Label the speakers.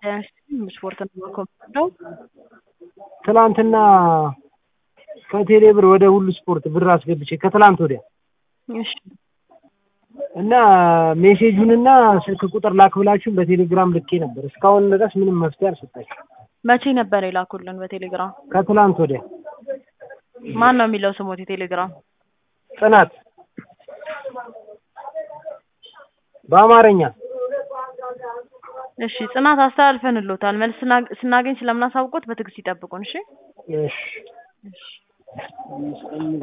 Speaker 1: ስፖርት ነው ኮምፒውተር
Speaker 2: ትላንትና ከቴሌ ብር ወደ ሁሉ ስፖርት ብር አስገብቼ ከትላንት ወዲያ
Speaker 1: እሺ
Speaker 2: እና ሜሴጁንና ስልክ ቁጥር ላክ ብላችሁን በቴሌግራም ልኬ ነበር። እስካሁን ድረስ ምንም መፍትሄ አልሰጣችሁ።
Speaker 1: መቼ ነበር የላኩልን በቴሌግራም?
Speaker 2: ከትላንት ወዲያ
Speaker 1: ማን ነው የሚለው ስሞት የቴሌግራም?
Speaker 2: ጽናት በአማርኛ
Speaker 1: እሺ ጽናት አስተላልፈንሎታል። መልስ ስና- ስናገኝ ስለምናሳውቆት በትዕግስት ይጠብቁን። እሺ
Speaker 2: እሺ
Speaker 1: እሺ